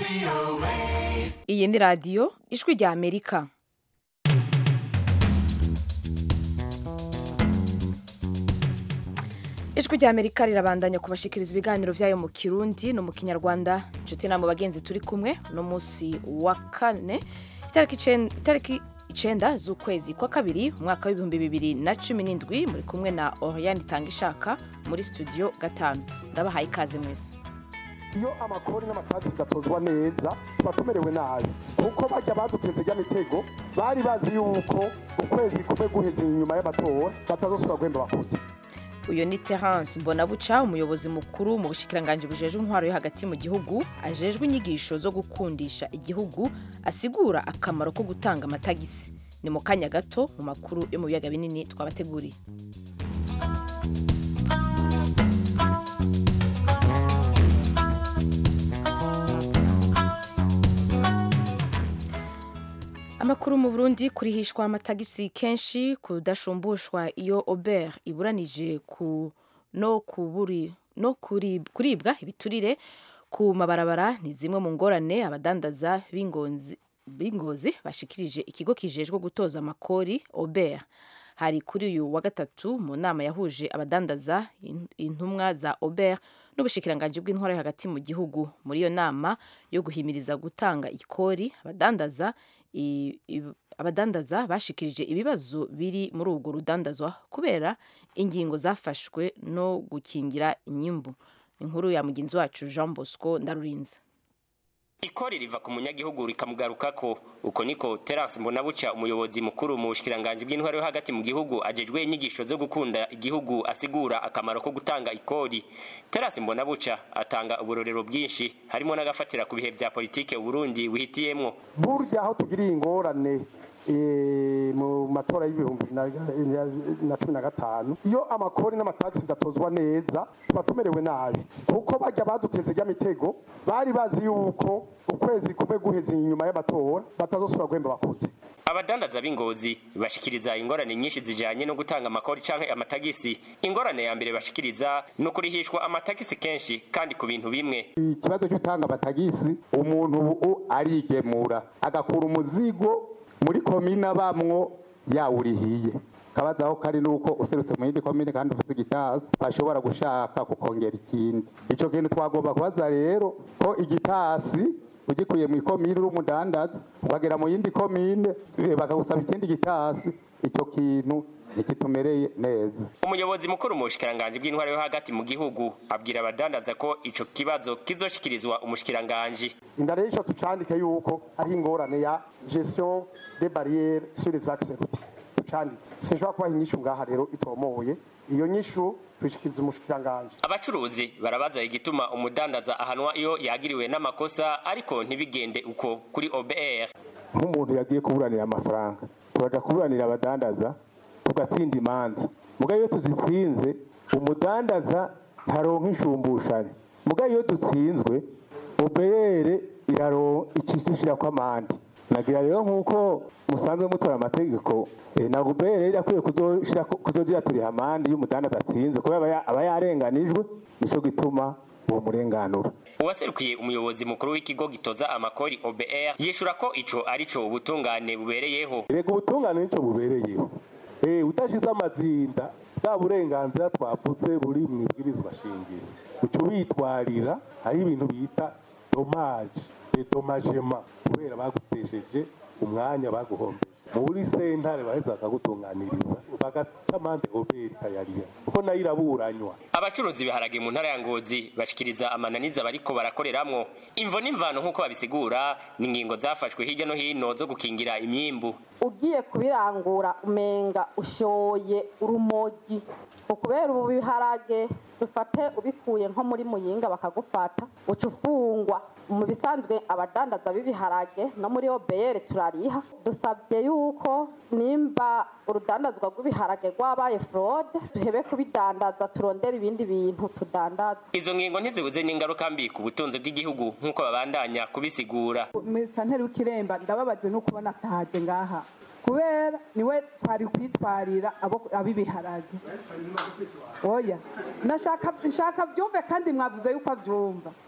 iyi ni radiyo ijwi rya amerika ijwi rya amerika rirabandanya kubashikiriza ibiganiro byayo mu kirundi no mu kinyarwanda inshuti na mu bagenzi turi kumwe no munsi wa kane itariki icen- itariki icenda z'ukwezi kwa kabiri umwaka w'ibihumbi bibiri na cumi n'indwi muri kumwe na oriane itanga ishaka muri studio gatanu ndabahaye ikaze mwese iyo amakori n'amatagisi gatozwa neza tuba tumerewe nabi kuko bajya baduteze ry'amitego bari bazi yuko ukwezi kumwe guheze inyuma y'amatora batazosubira guhemba abakozi uyu ni terence mbonabuca umuyobozi mukuru mu bushikiranganji bujejwe intwaro yo hagati mu gihugu ajejwe inyigisho zo gukundisha igihugu asigura akamaro ko gutanga amatagisi ni mu kanya gato mu makuru yo mu biyaga binini twabateguriye amakuru mu burundi kurihishwa amatagisi kenshi kudashumbushwa iyo ober iburanije ku no kuburi no kurib- kuribwa ibiturire ku mabarabara ni zimwe mu ngorane abadandaza b'ingonzi b'ingozi bashikirije ikigo kijejwe gutoza amakori ober hari kuri uyu wa gatatu mu nama yahuje abadandaza in- intumwa za ober n'ubushikiranganji bw'intwaro yo hagati mu gihugu muri iyo nama yo guhimiriza gutanga ikori abadandaza i- i- abadandaza bashikirije ibibazo biri muri urwo rudandazwa kubera ingingo zafashwe no gukingira inyimbu inkuru ya mugenzi wacu jean bosco ndarurinze ikori riva ku munyagihugu rikamugarukako uko niko terence mbonabuca umuyobozi mukuru mu bushikiranganji bw'intwaro yo hagati mu gihugu ajejwe inyigisho zo gukunda igihugu asigura akamaro ko gutanga ikori terence mbonabuca atanga uburorero bwinshi harimo n'agafatira ku bihe vya politike uburundi buhitiyemwo burya aho tugiriye ingorane eh, mu matora y'ibihumbi na na cumi na gatanu iyo amakori n'amatagisi gatozwa neza tuba tumerewe nabi kuko bajya baduteze ry'amitego bari bazi yuko ukwezi kumwe guheze inyuma y'amatora batazosubira guhemba abakozi abadandaza b'ingozi bashikiriza ingorane nyinshi zijanye no gutanga amakori canke amatagisi ingorane ya mbere bashikiriza ni ukurihishwa amatagisi kenshi kandi ku bintu bimwe ikibazo cyo gutanga amatagisi umuntu ubu arigemura agakura umuzigo muri komine abamwo yawurihiye kabaza aho kari nuko userutse mu yindi komine kandi ufite igitasi bashobora gushaka kukongera ikindi ico kintu twagomba kubaza rero ko igitasi ugikuye mu ikomine uri umudandaza ukagera mu yindi komine eh, bakagusaba ikindi gitasi ico kintu ntikitumereye neza umuyobozi mukuru mu bushikiranganji bw'intwaro yo hagati mu gihugu abwira abadandaza ko ico kibazo kizoshikirizwa umushikiranganji inda rero ico tucandike yuko ari ingorane ya gestion des barrières sur les axes routiers tucandike sinshobora kubaha inyishu ngaha rero itomoye iyo nyishu tuyishikiriza umushikiranganji abacuruzi barabaza igituma umudandaza ahanwa iyo yagiriwe n'amakosa ariko ntibigende uko kuri obr nk'umuntu yagiye kuburanira amafaranga turaja kuburanira abadandaza tugatsinda imanza muga iyo tuzitsinze umudandaza ntaronka inshumbushanyo muga iyo dutsinzwe obere icishishirako amande nagira rero nk'uko musanzwe mutora amategeko eh, na obere irakwiye kuzoshirako- kuzogira turiha amande iyo umudandaza atsinze kubera aba ya- aba yarenganijwe nico gituma uwo murenganura uwaserukiye umuyobozi mukuru w'ikigo gitoza amakori obr yishura ko ico arico ubutungane bubereyeho rega ubutungane nicyo bubereyeho Eh, udashize amazinda bwa burenganzira twavuze buri mu ibwirizwa shingiro uca ubitwarira hari ibintu bita domaje dedomagema kubera bagutesheje umwanya baguhombeje muri sentare baheza bakagutunganiriza bagaca amande oberi ikayarira kuko nayo iraburanywa abacuruzi ibiharage mu ntara ya ngozi bashikiriza amananiza bariko barakoreramwo imvo n'imvano nk'uko babisigura ni ingingo zafashwe hirya no hino zo gukingira imyimbu ugiye kubirangura umenga ushoye urumogi ukubera ubu biharage dufate ubikuye nko muri muyinga bakagufata uca ufungwa mu bisanzwe abadandaza b'ibiharage no muri obr turariha dusabye yuko nimba urudandazwa rw'ibiharage rwabaye fraude tuhebe kubidandaza turondere ibindi bintu tudandaza izo ngingo ntizibuze n'ingaruka mbi ku butunzi bw'igihugu nk'uko babandanya kubisigura santeri w'ikiremba ndababajwe no kubona atahaje ngaha kubera niwe twari kwitwarira abo ab'ibiharage oya nashaka nshaka byumve kandi mwavuze yuko abyumva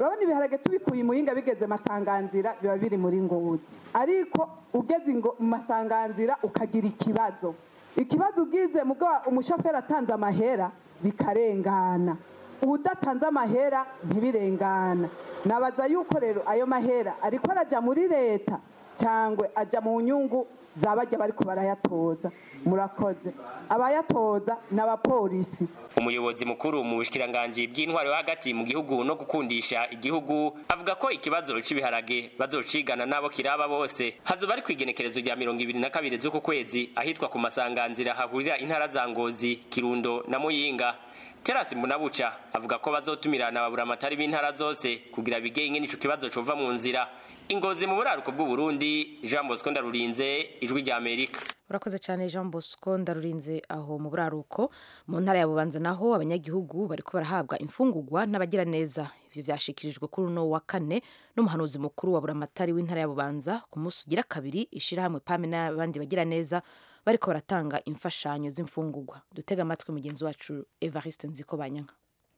urabona ibiharage tubikuye imuyinga bigeze masanganzira biba biri muri ngozi ariko ugeze ingo- mu masanganzira ukagira ikibazo ikibazo ugize mugabo umushoferi atanze amahera bikarengana udatanze amahera ntibirengana nabaza yuko rero ayo mahera ariko arajya muri leta cyangwa ajya mu nyungu zabajya bariko barayatoza murakoze abayatoza ni abapolisi umuyobozi mukuru mu bushikiranganji bw'intwaro yo hagati mu gihugu no gukundisha igihugu avuga ko ikibazo c'ibiharage bazocigana n'abo kiraba bose hazoba ari kw'igenekerezo rya mirongo ibiri na kabiri z'uku kwezi ahitwa ku masanganzira hahurira intara za ngozi kirundo na muyinga terasi mbunabuca avuga ko bazotumirana baburamatari b'intara zose kugira bige ingene ico kibazo cova mu nzira ingozi mu buraruko bw'uburundi jean bosco ndarurinze ijwi rya amerika urakoze cyane jean bosco ndarurinze aho mu buraruko mu ntara ya bubanza naho abanyagihugu bariko barahabwa imfungurwa n'abagiraneza ivyo vyashikirijwe kuri uno wa kane n'umuhanuzi mukuru wa buramatari w'intara ya bubanza ku munsi ugira kabiri ishirahamwe pame n'abandi bagiraneza bariko baratanga imfashanyo z'imfungurwa dutega amatwi mugenzi wacu evariste nziko banyanka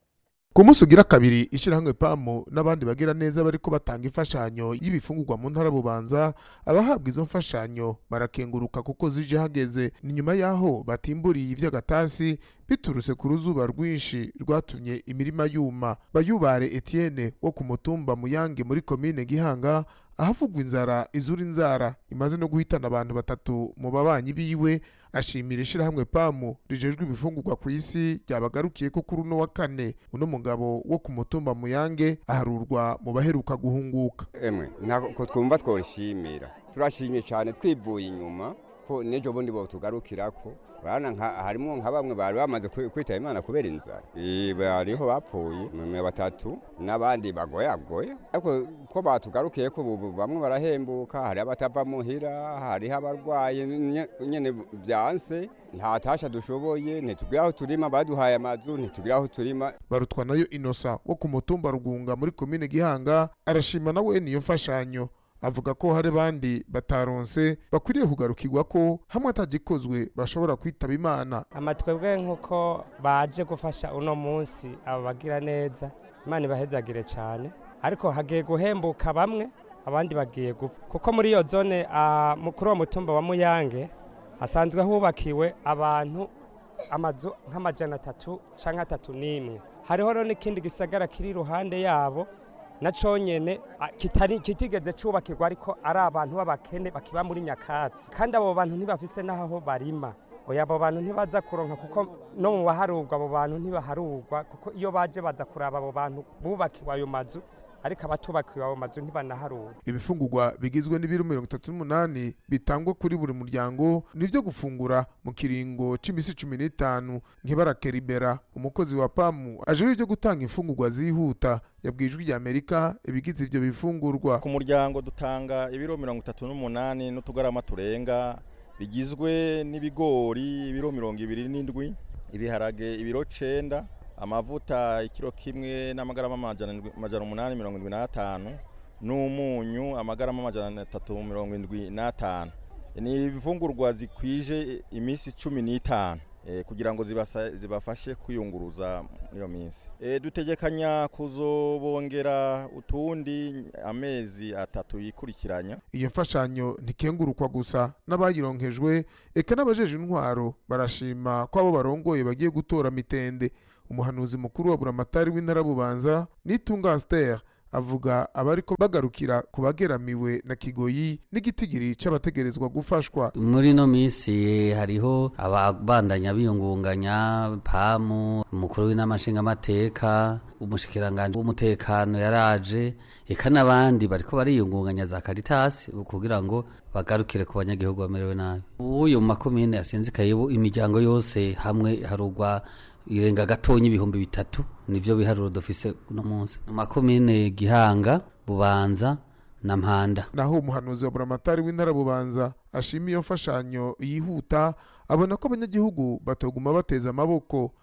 ku munsi ugira kabiri ishyirahamwe pamu n'abandi bagira neza bariko batanga imfashanyo y'ibifungurwa mu ntara bubanza abahabwa izo mfashanyo barakenguruka kuko zije hageze ni nyuma y'aho batimburiye ivy'agatasi biturutse ku ruzuba rwinshi rwatumye imirima yuma bayubare etienne wo ku mutumba muyange muri komine gihanga ahavugwa inzara izura inzara imaze no guhitana abantu batatu mu babanyi biwe ashimira ishirahamwe pamu rijejwe ibifungurwa ku isi ryabagarukiye ko kuri uno wa kane uno mugabo wo ku mutumba muyange aharurwa mu baheruka guhunguka emwe ntabwo twumva twoshimira turashimye cyane twivuye inyuma ko n'ejo bundi botugarukirako urabona nka- harimwo nka bamwe bari bamaze kwi- kwitaba imana kubera inzara Eh, bariho bapfuye mwe batatu n'abandi bagoyagoye ariko ko batugarukiye ko ubu bamwe barahembuka hari abatava muhira hariho abarwaye nye- nyene byanse nta tasha dushoboye ntitugira aho turima baduhaye amazu ntitugira aho turima barutwa nayo inosa wo ku mutumba rugunga muri komine gihanga arashima nawe niyo mfashanyo avuga ko hari abandi bataronse bakwiriye kugarukirwa ko hamwe atagikozwe bashobora kwitaba imana amatwebwe nk'uko baje gufasha uno munsi aba bagira neza imana ibahezagire cyane ariko hagiye guhembuka bamwe abandi bagiye gupfa kuko muri iyo zone ah, mu- kuri uwo mutumba wa muyange hasanzwe hubakiwe abantu amazu nk'amajana atatu cyangwa atatu n'imwe hariho rero n'ikindi gisagara kiri iruhande yabo na conyene a, kitari kitigeze cubakirwa ariko ari abantu b'abakene bakiba muri nyakatsi kandi abo bantu ntibafise n'aho barima oya abo bantu ntibaza kuronka kuko no mu baharurwa abo bantu ntibaharurwa kuko iyo baje baza kuraba abo bantu bubakiwe ayo mazu ariko abatubakiwe ayo mazu ntibanaharurwa ibifungurwa bigizwe n'ibiro mirongo itatu n'umunani bitangwa kuri buri muryango nivyo gufungura mu kiringo c'imisi cumi n'itanu nkibarakeribera umukozi wa pamu ajejwe ivyo gutanga imfungurwa zihuta yabwiye ijwi rya amerika ibigize ivyo bifungurwa ku muryango dutanga ibiro mirongo itatu n'umunani n'utugarama turenga bigizwe n'ibigori ibiro mirongo ibiri n'indwi ibiharage ibiro cenda amavuta ikiro kimwe n'amagarama amajana indwi- amajana umunani mirongo indwi n'atanu n'umunyu amagarama amajana atatu mirongo indwi n'atanu ni ibifungurwa zikwije iminsi cumi n'itanu eh, kugira ngo zibasa- zibafashe kwiyunguruza muri iyo minsi Eh, dutegekanya kuzobongera utundi amezi atatu yikurikiranya iyo mfashanyo ntikengurukwa gusa n'abayironkejwe eka n'abajeje intwaro barashima ko abo barongoye bagiye gutora mitende umuhanuzi mukuru wa buramatari w'intara bubanza nitunga aster avuga abariko bagarukira ku bageramiwe na kigoyi n'igitigiri c'abategerezwa gufashwa muri ino minsi hariho ababandanya biyungunganya pamu umukuru w'inama nshingamateka umushikiranganji w'umutekano yaraje eka n'abandi bariko bariyungunganya za karitasi kugira ngo bagarukire ku banyagihugu bamerewe nabi uyu mu makomine yasinzikaye ubu imiryango yose hamwe harugwa irenga gatonya ibihumbi bitatu nivyo biharuro dufise uno munsi mu makomine gihanga bubanza na mpanda naho umuhanuzi wa buramatari w'intara bubanza ashima iyo mfashanyo yihuta abona ko abanyagihugu batoguma bateza amaboko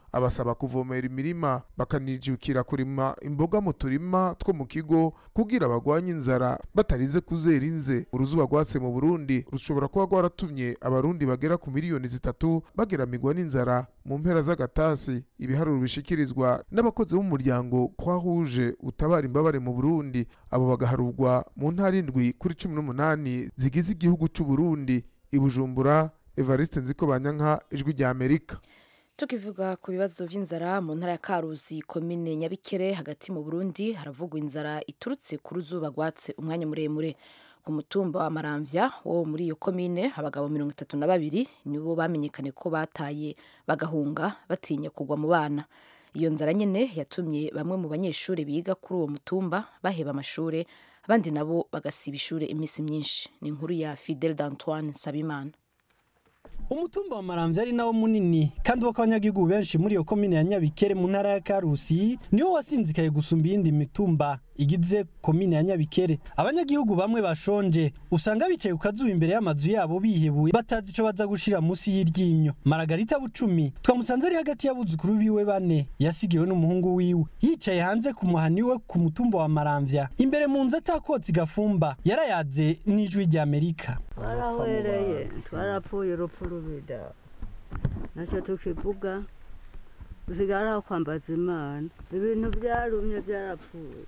abasaba kuvomera imirima bakanijukira kurima imboga mu turima two mu kigo kugira bagwanye inzara batarize kuzera inze uruzuba rwatse mu burundi rushobora kuba rwaratumye abarundi bagera ku miliyoni zitatu bageramirwa n'inzara mu mpera z'agatasi ibiharuro bishikirizwa n'abakozi b'umuryango kwahuje utabara imbabare mu burundi abo bagaharurwa mu ntara indwi kuri cumi n'umunani zigize igihugu c'u Burundi i Bujumbura Evariste Nziko Banyanka ijwi rya Amerika tukivuga ku bibazo by'inzara mu ntara ya karuzi komine nyabikere hagati mu burundi haravugwa inzara iturutse ku ruzuba rwatse umwanya muremure ku mutumba wa maramvya wo muri iyo komine abagabo mirongo itatu na babiri nibo bamenyekane ko bataye bagahunga batinya kugwa mu bana iyo nzara nyine yatumye bamwe mu banyeshuri biga kuri uwo mutumba baheba amashuri abandi nabo bagasiba ishuri iminsi myinshi ni inkuru ya fidel d'antoine sabimana umutumba wa maramvya ari nawo munini kandi wo abanyagihugu benshi muri iyo komine ya nyabikere mu ntara ya karusi niwo wasinzikaye gusumba iyindi mitumba igize komine ya nyabikere abanyagihugu bamwe bashonje usanga bicaye ku kazuba imbere y'amazu yabo bihebuye batazi ico baza gushira munsi y'iryinyo maragarita bucumi twamusanze ari hagati y'abuzukuru biwe bane yasigiwe n'umuhungu wiwe yicaye hanze ku muhani we ku mutumba wa maramvya imbere mu nzu atakotsi gafumba yarayaze n'ijwi rya amerika twarahwereye twarapfuye urupfu rubida nacyo tukivuga usigara aho kwambaza imana ibintu byarumye byarapfuye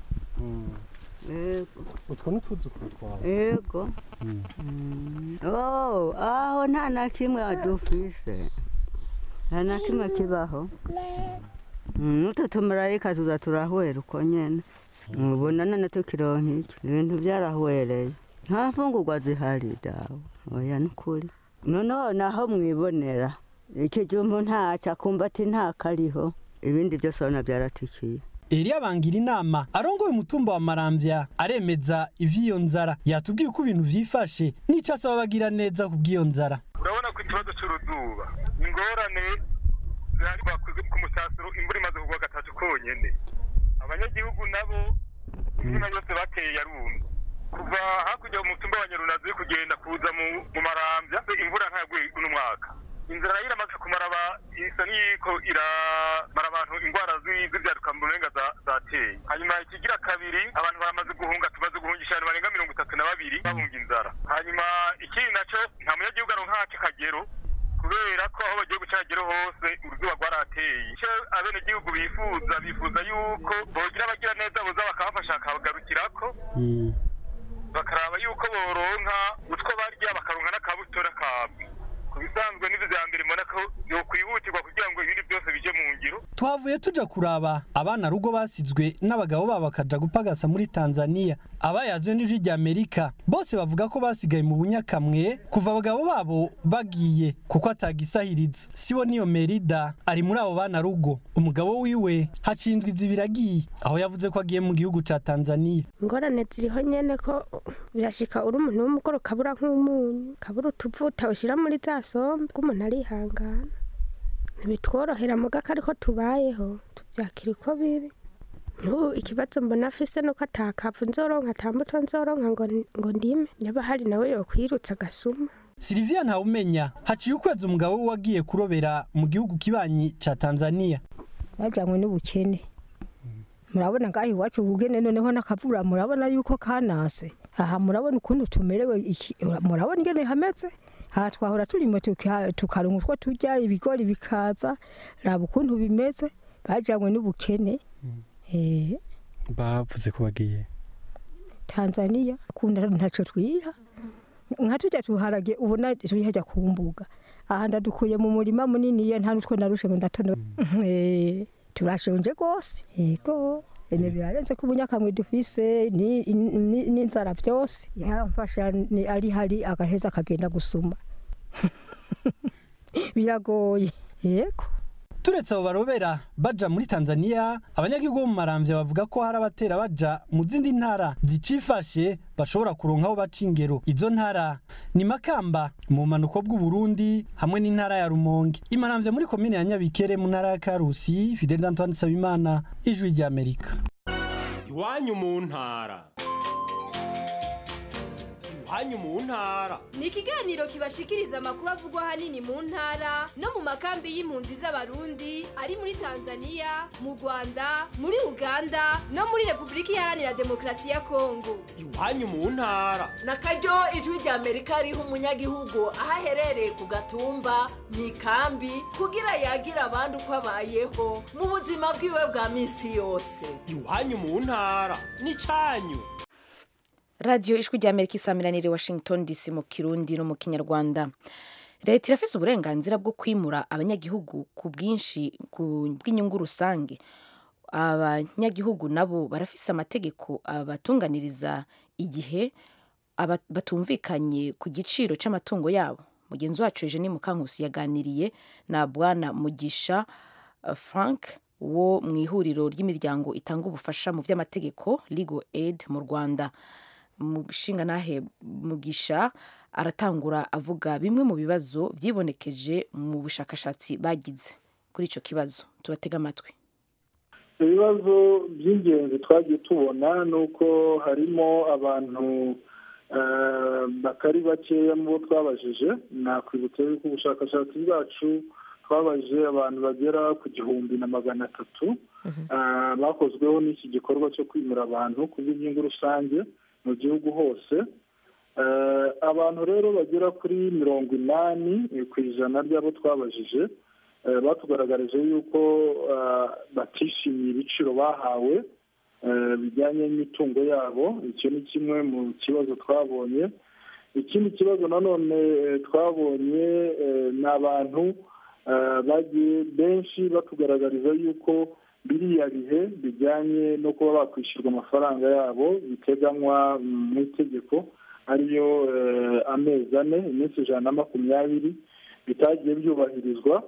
yego utwo ni utuzukuru twawe yego oh aho nta na kimwe dufise nta na kimwe kibaho n'utu tumarayika tuza turahwera uko nyene ubona none tukironka iki ibintu byarahwereye nta mfungurwa zihari dawe oya nukuri noneho naho mwibonera ikijumbu ntacyo akumva ati ntakariho ibindi byose urabona byaratikiye Eliya bangira inama arongoye umutumba wa maramvya aremeza ivy'iyo nzara yatubwiye uko ibintu vyifashe n'ico asaba bagira neza kubw'iyo nzara urabona ko ikibazo cy'uruzuba ingorane zihari bakuze ku musasiro imvura imaze kugwa gatatu konyene abanyagihugu nabo imirima yose bateye yarumye kuva hakurya mu mutumba wa nyarunazi kugenda kuza mu mu maramvya imvura ntayaguye uno mwaka inzara nayo iramaze kumara aba isa n'iyiko iramara abantu indwara zi- z'ivyaduka mu burenga za- zateye hanyuma ikigira kabiri abantu baramaze guhunga tumaze guhungisha abantu barenga mirongo itatu na babiri bahunga inzara hanyuma ikindi naco nta munyagihugu aronka haco kagero kubera ko aho bagiye gucagera hose uruzuba rwarateye icyo abenegihugu bifuza bifuza yuko bogira abagira neza boza bakabafasha bakabagarukirako bakaraba yuko boronka utwo barya bakaronka n'akabutora kabwe ku bisanzwe n'ivyo vya mbere mbona ko yokwihutirwa kugira ngo ibindi byose bije mu ngiro twavuye tuja kuraba abana rugo basizwe n'abagabo babo bakaja gupagasa muri tanzania abayazwe n'ijwi rya amerika bose bavuga ko basigaye mu bunyakamwe kuva abagabo babo bagiye kuko atagisahiriza sibo niyo merida ari muri abo bana rugo umugabo wiwe hacindwa izibiragiye aho yavuze ko agiye mu gihugu ca tanzania ingorane ziriho nyene ko birashika uri umuntu w'umugore ukabura nk'umunyu ukabura utuvuta ushyira muri za sombe ko umuntu arihangana ntibitworohera mugaka ariko tubayeho tubyakira uko biri n'ubu ikibazo mbona afise nuko atakavu nzoronka ata mbuto nzoronka ngo ngo ndime yaba hari nawe yokwirutsa agasuma Silvia Ntawumenya haciye ukwezi umugabo we wagiye kurobera mu gihugu kibanyi ca Tanzania bajanywe n'ubukene murabona ngaho iwacu ubugene noneho n'akavura murabona yuko kanase aha murabona ukuntu tumerewe iki- murabona ingene hameze aha twahora turimo tuka- tukaronka utwo turya ibigori bikaza raba ukuntu bimeze bajanywe n'ubukene eh, bavuze ko bagiye tanzania kunda ntaco twiha nka turya tuharage ubona turi hajya ku mbuga aha ndadukuye mu murima munini nta n'utwo narushe ngo ndatono Eh, turashonje rwose yego ene birarenze ko ubunyakamwe dufise ni- ni- n'inzara byose yamfasha ni ari hari agaheza akagenda gusuma biragoye yego turetse abo barobera baja muri Tanzania abanyagihugu bo mu maramvya bavuga ko hari abatera baja mu zindi ntara zicifashe bashobora kuronka aho baca ingero izo ntara ni Makamba mu manuko bw'u Burundi hamwe n'intara ya Rumonge imaramvya muri komine ya Nyabikere mu ntara ya Karusi Fidel Antoine Sabimana ijwi rya Amerika iwanyu mu ntara iwanyu mu ntara ni ikiganiro kibashikiriza amakuru avugwa ahanini mu ntara no mu makambi y'impunzi z'abarundi ari muri tanzania mu rwanda muri uganda no muri repubulika iharanira demokarasi ya kongo iwanyu mu ntara na karyo ijwi rya amerika riha umunyagihugu aho aherereye ku gatumba mu ikambi kugira yagira abandi uko abayeho mu buzima bwiwe bwa minsi yose iwanyu mu ntara n'icyanyu radiyo ijwi rya amerika isamiraniye washington dc mu kirundi no mu kinyarwanda leta irafise uburenganzira bwo kwimura abanyagihugu ku bwinshi ku bw'inyungu rusange abanyagihugu nabo barafise amategeko abatunganiriza igihe aba- batumvikanye ku giciro c'amatungo yabo mugenzi wacu eugenie mukankusi yaganiriye na bwana mugisha uh, frank wo mu ihuriro ry'imiryango itanga ubufasha mu vy'amategeko legal aid mu rwanda mushinganahe mugisha aratangura avuga bimwe mu bibazo vyibonekeje mu bushakashatsi bagize kuri ico kibazo tubatega amatwi ibibazo by'ingenzi twagiye tubona ni uko harimo abantu eh, batari bakeya mu bo twabajije nakwibutsa yuko ubushakashatsi bwacu twabajije abantu bagera ku gihumbi na magana atatu eh, bakozweho n'iki gikorwa cyo kwimura abantu ku bw'inyungu rusange mu gihugu hose Eh, abantu rero bagera kuri mirongo inani eh, ku ijana ry'abo twabajije eh, batugaragarije yuko eh, batishimiye ibiciro bahawe eh, bijyanye n'imitungo yabo icyo ni kimwe mu kibazo twabonye ikindi kibazo nanone eh, twabonye eh, ni abantu eh, bagiye benshi batugaragariza yuko biriya bihe bijyanye no kuba bakwishyurwa amafaranga yabo biteganywa mm, mu itegeko ariyo eh, amezi ane iminsi ijana na makumyabiri bitagiye byubahirizwa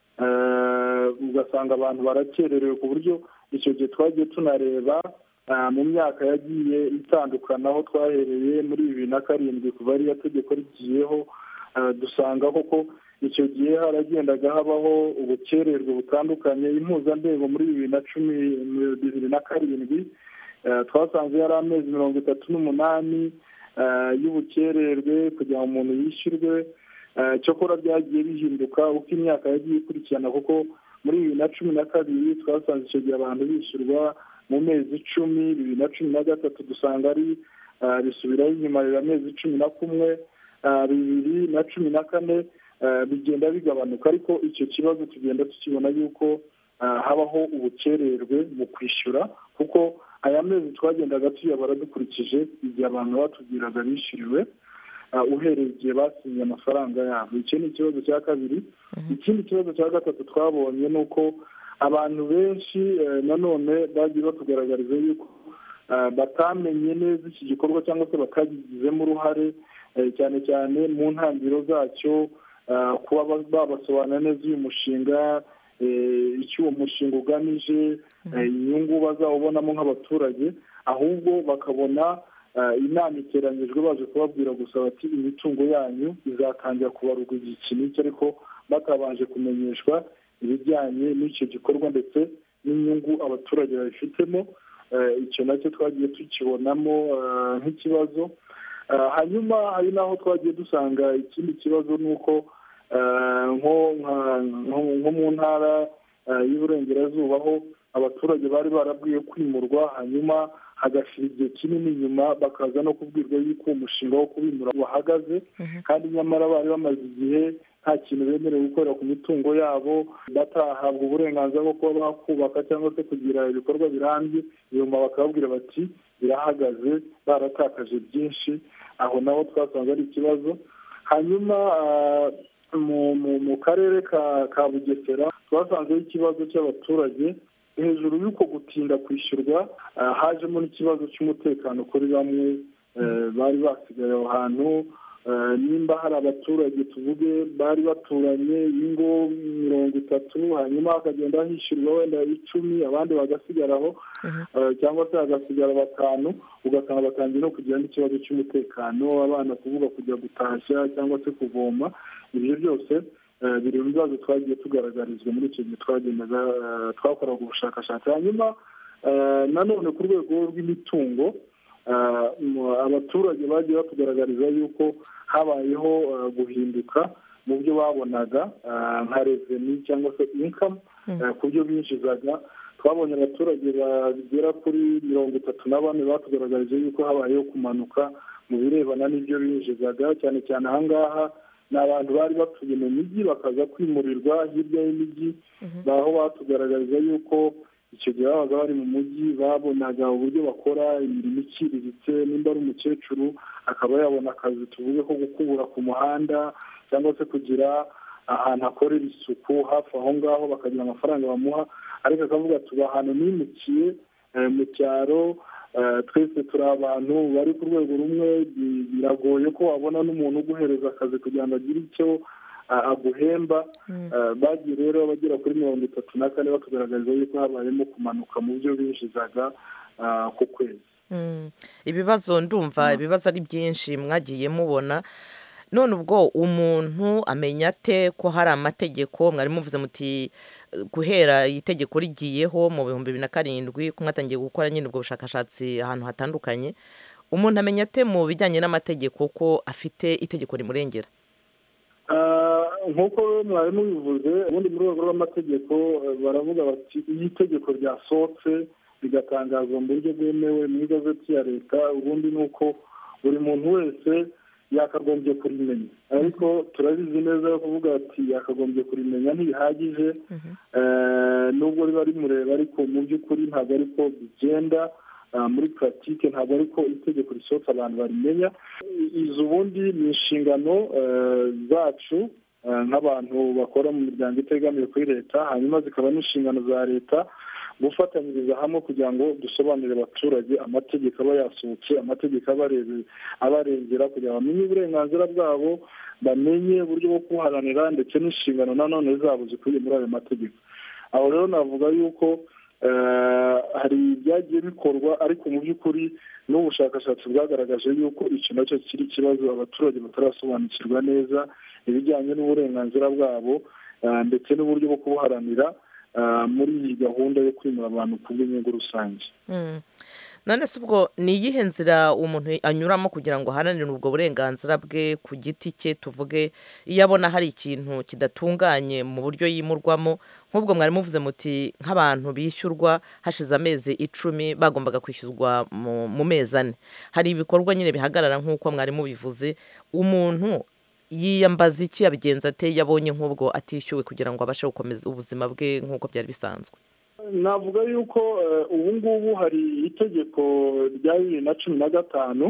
eh, ugasanga abantu barakererewe ku buryo icyo gihe twagiye tunareba ah, mu myaka yagiye itandukana aho twahereye muri bibiri na karindwi kuva ariyo tegeko rigiyeho ah, dusanga koko icyo gihe haragendaga habaho ubukererwe butandukanye impuzandego muri bibiri na cumi bibiri na karindwi eh, twasanze yari amezi mirongo itatu n'umunani eh, y'ubukererwe kugira ngo umuntu yishyurwe Eh, cyokora byagiye bihinduka uko imyaka yagiye ikurikirana kuko muri bibiri na cumi na kabiri twasanze icyo gihe abantu bishyurwa mu mezi icumi bibiri na cumi na gatatu dusanga ari eh, bisubiraho inyuma biba amezi cumi na kumwe eh, bibiri na cumi na kane eh, bigenda bigabanuka ariko icyo kibazo tugenda tukibona yuko eh, habaho ubukererwe mu kwishyura kuko aya mezi twagendaga tuyabara dukurikije igihe abantu batubwiraga bishyuriwe uh, uhereye igihe basinye amafaranga yabo icyo ni ikibazo cya kabiri ikindi kibazo cya gatatu twabonye ni uko abantu benshi eh, nanone bagiye batugaragariza yuko uh, batamenye neza iki gikorwa cyangwa se batagizemo uruhare eh, cyane cyane mu ntangiriro zacyo uh, kuba ba- babasobanurira neza uyu mushinga eh, icyo uwo mushinga ugamije eh, inyungu bazawubonamo nk'abaturage ahubwo bakabona eh, inama iteranyijwe baje kubabwira gusa bati imitungo yanyu izatangira kubarurwa igihe iki n'iki ariko batabanje kumenyeshwa ibijyanye n'icyo gikorwa ndetse n'inyungu abaturage babifitemo Eh, icyo nacyo twagiye tukibonamo eh, nk'ikibazo Eh, hanyuma hari n'aho twagiye dusanga ikindi kibazo ni uko eh, nko nka- nko- nko mu ntara eh, y'uburengerazuba aho abaturage bari barabwiye kwimurwa hanyuma hagashira igihe kinini inyuma bakaza no kubwirwa yuko uwo mushinga wo kubimura wahagaze kandi nyamara bari bamaze igihe nta kintu bemerewe gukorera ku mitungo yabo batahabwa uburenganzira bwo kuba bakubaka cyangwa se kugira ibikorwa birambye nyuma bakababwira bati birahagaze baratakaje byinshi aho naho twasanze ari ikibazo hanyuma ah, mu mu- mu karere ka ka bugesera twasanzeho ikibazo cy'abaturage hejuru y'uko gutinda kwishyurwa ah, hajemo n'ikibazo cy'umutekano kuri bamwe eh, bari basigaye aho hantu Eh, nimba hari abaturage tuvuge bari baturanye ingo mirongo itatu hanyuma hakagenda hishyurwa wenda icumi abandi bagasigaraho eh, cyangwa se hagasigara batanu ugasanga batangiye no kugira n'ikibazo cy'umutekano abana kuvuga kujya gutashya cyangwa se kuvoma ibyo byose eh, biri mu bibazo twagiye tugaragarizwa muri icyo gihe twagendaga eh, twakoraga ubushakashatsi hanyuma eh, nanone ku rwego rw'imitungo ah, mu- abaturage bagiye batugaragariza yuko habayeho ah, guhinduka mu byo babonaga ah, nka reveni cyangwa se inkamu ku byo binjizaga twabonye abaturage bagera kuri mirongo itatu na bane batugaragarije yuko habayeho kumanuka mu birebana n'ibyo binjizaga cyane cyane aha ngaha ni abantu bari batuye mu mijyi bakaza kwimurirwa hirya y'imijyi aho batugaragariza yuko icyo gihe babaga bari mu mujyi babonaga uburyo bakora imirimo iciriritse nimba ari umukecuru akaba yabona akazi tuvuge ko gukubura ku muhanda cyangwa se kugira ahantu akorera isuku hafi aho ngaho bakagira amafaranga bamuha ariko akavuga tuba ahantu nimukiye eh, mu cyaro eh, twese turi abantu bari ku rwego rumwe bi- biragoye ko wabona n'umuntu uguhereza akazi kugira ngo agire icyo ah, aguhemba Eh, bagiye rero bagera kuri mirongo itatu na kane batugaragariza yuko habayemo kumanuka mu byo binjizaga ah, ku kwezi Mm. ibibazo ndumva ibibazo ari byinshi mwagiye mubona none ubwo umuntu amenya ate ko hari amategeko mwari muvuze muti eh, guhera itegeko rigiyeho mu bihumbi bibiri na karindwi ko mwatangiye gukora nyine ubwo bushakashatsi ahantu hatandukanye umuntu amenya ate mu bijyanye n'amategeko ko afite itegeko rimurengera Ah, nk'uko mwari mubivuze ubundi mu rwego rw'amategeko eh, baravuga bati iyo itegeko ryasohotse rigatangazwa mu buryo bwemewe mu igazeti ya leta ubundi ni uko buri muntu wese yakagombye kurimenya ariko turabizi neza yo kuvuga ati yakagombye kurimenya ntibihagije Eh, nubwo riba rimureba ariko mu by'ukuri ntabwo ariko bigenda Ah, muri puratike ntabwo ariko itegeko risohotse abantu barimenya izo ubundi ni inshingano eh, zacu eh, nk'abantu bakora mu miryango itegamiye kuri leta hanyuma zikaba n'inshingano za leta gufatanyiriza hamwe kugira ngo dusobanurire abaturage amategeko aba yasohotse amategeko abarebe abarengera kugira ngo bamenye uburenganzira bwabo bamenye uburyo bwo kubuharanira ndetse n'inshingano nanone zabo zikubiye muri ayo mategeko aho rero navuga yuko eh, hari ibyagiye bikorwa ariko mu by'ukuri n'ubushakashatsi bwagaragaje yuko iki nacyo kiri ikibazo abaturage batarasobanukirwa neza ibijyanye n'uburenganzira bwabo eh, ndetse n'uburyo bwo kubuharanira eh, muri iyi gahunda yo kwimura abantu ku bw'inyungu rusange Mm. none se ubwo ni iyihe nzira umuntu anyuramo kugira ngo aharanire ubwo burenganzira bwe ku giti cye tuvuge iyo abona hari ikintu kidatunganye mu buryo yimurwamo nk'ubwo mwari muvuze muti nk'abantu bishyurwa hashize amezi icumi bagombaga kwishyurwa mu, mu mezi ane hari ibikorwa nyine bihagarara nk'uko mwari mubivuze umuntu yiyambaza iki yabigenza ate yabonye nk'ubwo atishyuwe kugira ngo abashe gukomeza ubuzima bwe nk'uko byari bisanzwe navuga yuko eh, ubu ngubu hari itegeko rya bibiri na cumi na gatanu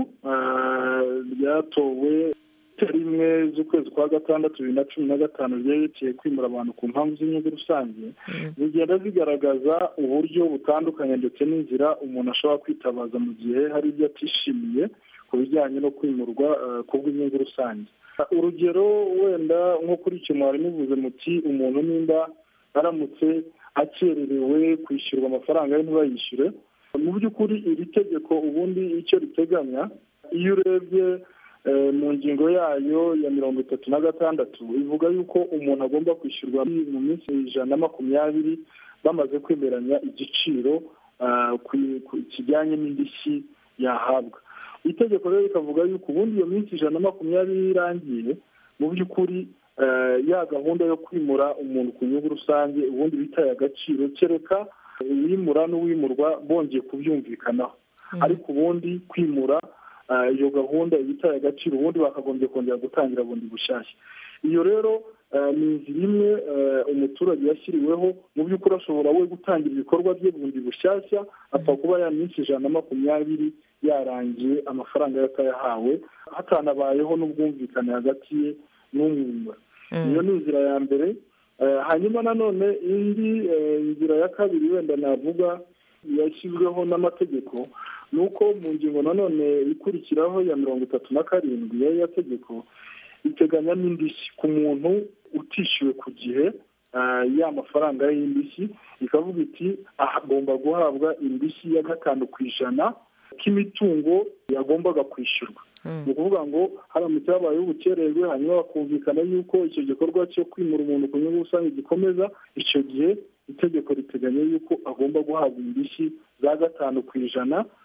eh, ryatowe rimwe z'ukwezi kwa gatandatu bibiri na cumi na gatanu ryerekeye kwimura abantu ku mpamvu z'inyungu rusange zigenda zigaragaza uburyo butandukanye ndetse n'inzira umuntu ashobora kwitabaza mu gihe hari ibyo atishimiye ku bijyanye no kwimurwa eh, ku bw'inyungu rusange urugero wenda nko kuri icyo mwari muvuze muti umuntu nimba aramutse akererewe kwishyurwa amafaranga ye ntibayishyure mu by'ukuri iri tegeko ubundi icyo riteganya iyo urebye eh, mu ngingo yayo ya mirongo itatu na gatandatu ivuga yuko umuntu agomba kwishyurwa mu minsi ijana na makumyabiri bamaze kwemeranya igiciro ah, ku- ku- kijyanye n'indishyi yahabwa itegeko rero rikavuga yuko ubundi iyo minsi ijana na makumyabiri irangiye mu by'ukuri eh, ya gahunda yo kwimura umuntu ku nyungu rusange ubundi bitaye agaciro kereka uwimura n'uwimurwa bongeye kubyumvikanaho ariko ubundi kwimura eh, iyo gahunda ibitaye agaciro ubundi bakagombye kongera gutangira bundi bushyashya iyo rero eh, ni inzira imwe eh, umuturage yashyiriweho mu by'ukuri ashobora we gutangira ibikorwa bye bundi bushyashya apfa kuba ya minsi ijana na makumyabiri yarangiye amafaranga ye atayahawe hatanabayeho n'ubwumvikane hagati ye n'umwimura iyo ni inzira ya mbere Eh, hanyuma nanone indi eh, nzira ya kabiri wenda navuga yashyizweho n'amategeko ni uko mu ngingo nanone ikurikiraho ya mirongo itatu na karindwi y'aya tegeko iteganya n'indishyi ku muntu utishyuwe ku gihe ah, ya mafaranga y'indishyi ikavuga iti agomba guhabwa indishyi ya gatanu ku ijana k'imitungo yagombaga kwishyurwa ni ukuvuga ngo haramutse habayeho ubukererwe hanyuma bakumvikana yuko icyo gikorwa cyo kwimura umuntu ku nyungu rusange gikomeza icyo gihe itegeko riteganya yuko agomba guhabwa indishyi za gatanu ku ijana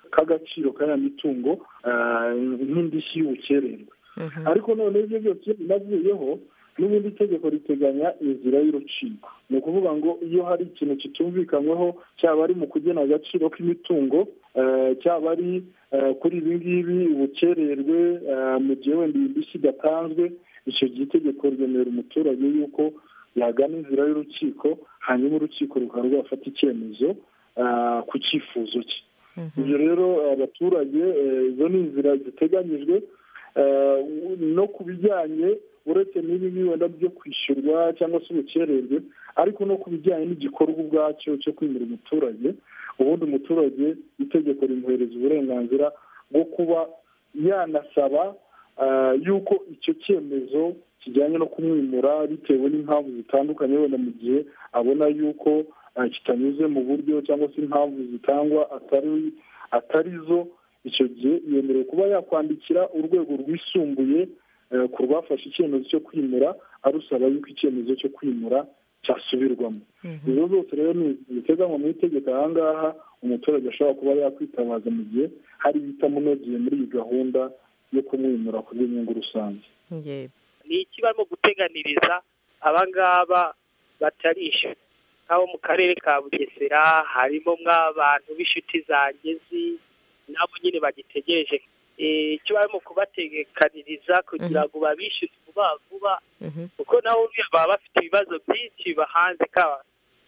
k'agaciro ka ya mitungo ah, nk'indishyi y'ubukererwe ariko none ibyo byose binavuyeho n'ubundi itegeko riteganya inzira y'urukiko ni ukuvuga ngo iyo hari ikintu kitumvikanyweho cyaba ari mu kugena agaciro k'imitungo eh, cyaba ari eh, kuri ibi ngibi ubukererwe eh, mu gihe wenda iyi ndishyi idatanzwe icyo gihe itegeko ryemerera umuturage yuko yagana inzira y'urukiko hanyuma urukiko rukaba rwafata icyemezo ah, ku cyifuzo cye ibyo rero abaturage eh, izo ni inzira ziteganyijwe eh, no ku bijyanye uretse n'ibi wenda byo kwishyurwa cyangwa se ubukererwe ariko no ku bijyanye n'igikorwa ubwacyo cyo kwimura umuturage ubundi umuturage itegeko rimuhereza uburenganzira bwo kuba yanasaba ah, yuko icyo cyemezo kijyanye no kumwimura bitewe n'impamvu zitandukanye wenda mu gihe abona yuko ah, kitanyuze mu buryo cyangwa se impamvu zitangwa atari atari zo icyo gihe yemerewe kuba yakwandikira urwego rwisumbuye eh, ku rwafashe icyemezo cyo kwimura arusaba yuko icyemezo cyo kwimura cyasubirwamo izo zose rero ni ibiteganywa mu itegeko aha ngaha umuturage ashobora kuba yakwitabaza mu gihe hari ibitamunogeye muri iyi gahunda yo kumwimura ku bw'inyungu rusange ni iki barimo guteganiriza abangaba batarishyura nk'abo mu karere ka bugesera harimo mw'abantu b'inshuti zangezi nabo nyine bagitegereje Eh, icyo barimo kubategekaniriza kugira ngo babishyure vuba vuba kuko nabo baba bafite ibibazo byinshi bibahanze kaba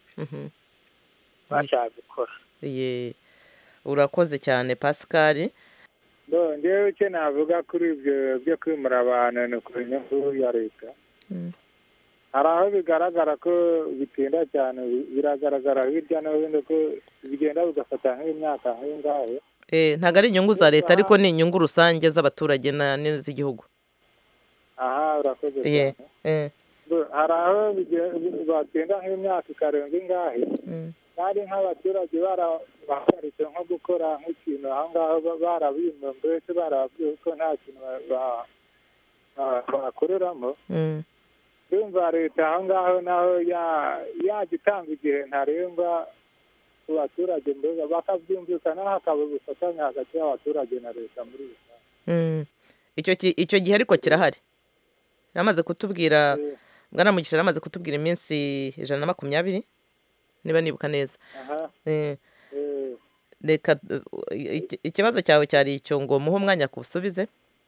bashaka gukora Ye, urakoze cyane pascal Bo, ngewe icyo navuga kuri ibyo byo kwimura abantu ni ku nyungu ya leta hari aho bigaragara ko bitinda cyane bi- biragaragara hirya no hino ko bigenda bigafata nk'imyaka nk'ingahe Eh, ntabwo ari inyungu za leta ariko ni inyungu rusange z'abaturage na- n'iz'igihugu aha urakoze Ye, cyane eh, Bo, hari aho bige- batinda nk'imyaka ikarenga ingahe mm, kandi nk'abaturage barahagaritse nko gukora nk'ikintu aho ngaho ba- barabimwe mbese barababwiye ko nta kintu ba- ba- ba- bakoreramo mm. ndumva leta aho ngaho naho ya- yajya itanga igihe ntarengwa ku baturage mbega bakabyumvikana hakaba ubufatanye hagati y'abaturage na leta muri rusange Mm. icyo ki- icyo gihe ariko kirahari yaramaze kutubwira bwana mugisha yaramaze kutubwira iminsi ijana na makumyabiri niba nibuka neza aha Eh, eh, reka uh, iki- ikibazo cyawe cyari icyo ngo muhe umwanya kubusubize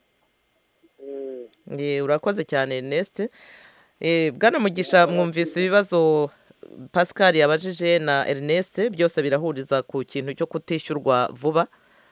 eh. Ye, urakoze cyane Ernest Eh, bwana mugisha mwumvise ibibazo pascal yabajije na Ernest byose birahuriza ku kintu cyo kutishyurwa vuba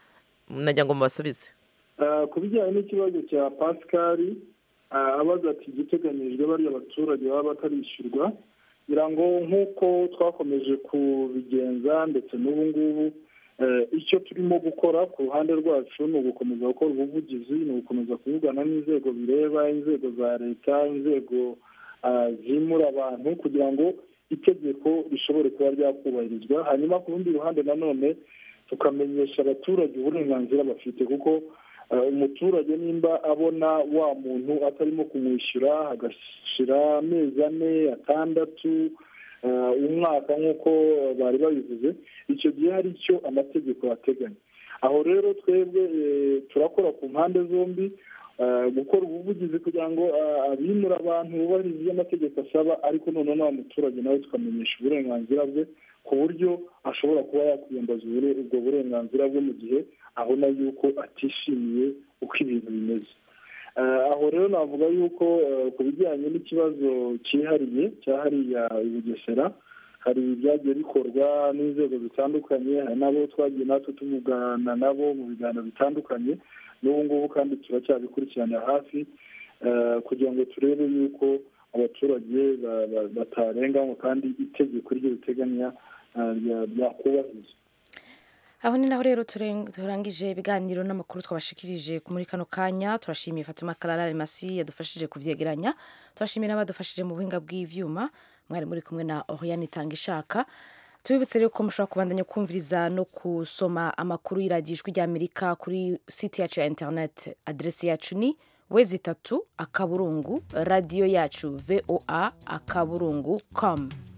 nagira ngo mubasubize Ah, ku bijyanye n'ikibazo cya pascal ah, abaza ati igiteganyijwe bariya abaturage baba batarishyurwa ngira ngo nk'uko twakomeje kubigenza ndetse n'ubu ngubu eh, icyo turimo gukora ku ruhande rwacu ni ugukomeza gukora ubuvugizi ni ugukomeza kuvugana n'inzego bireba inzego za leta inzego ah, zimura abantu kugira ngo itegeko rishobore kuba ryakubahirizwa hanyuma ku rundi ruhande nanone tukamenyesha abaturage uburenganzira bafite kuko eh, umuturage nimba abona wa muntu atarimo kumwishyura hagashira amezi ane atandatu eh, umwaka nk'uko bari babivuze icyo gihe hari icyo amategeko ateganya aho rero twebwe eh, turakora ku mpande zombi eh, gukora ubuvugizi kugira ngo eh, abimura abantu bubahiriza ibyo amategeko asaba ariko noneho na wa muturage nawe tukamenyesha uburenganzira bwe ku buryo ashobora kuba yakwiyambaza ubure- ubwo burenganzira bwe mu gihe abona yuko atishimiye uko ibintu bimeze Eh, aho rero navuga yuko eh, ku bijyanye n'ikibazo cyihariye cya hariya i bugesera hari ibyagiye bikorwa n'inzego zitandukanye hari n'abo twagiye natwe tuvugana nabo mu biganiro bitandukanye n'ubu ngubu kandi turacyabikurikiranira hafi eh, kugira ngo turebe yuko abaturage ba- ba- batarenganywa kandi itegeko ryo riteganya eh, rya- ryakubahirizwa aho ni naho rero turen- turangije ibiganiro n'amakuru twabashikirije muri kano kanya turashimiye fatima karara masi yadufashije kuvyegeranya turashimiye n'abadufashije mu buhinga bw'ivyuma mwari muri kumwe na oriane itanga ishaka tubibutse rero ko mushobora kubandanya kumviriza no kusoma amakuru y'iradiyo ijwi ry'amerika kuri site yacu ya internet aderesi yacu ni wezi itatu akaburungu radiyo yacu voa akaburungu com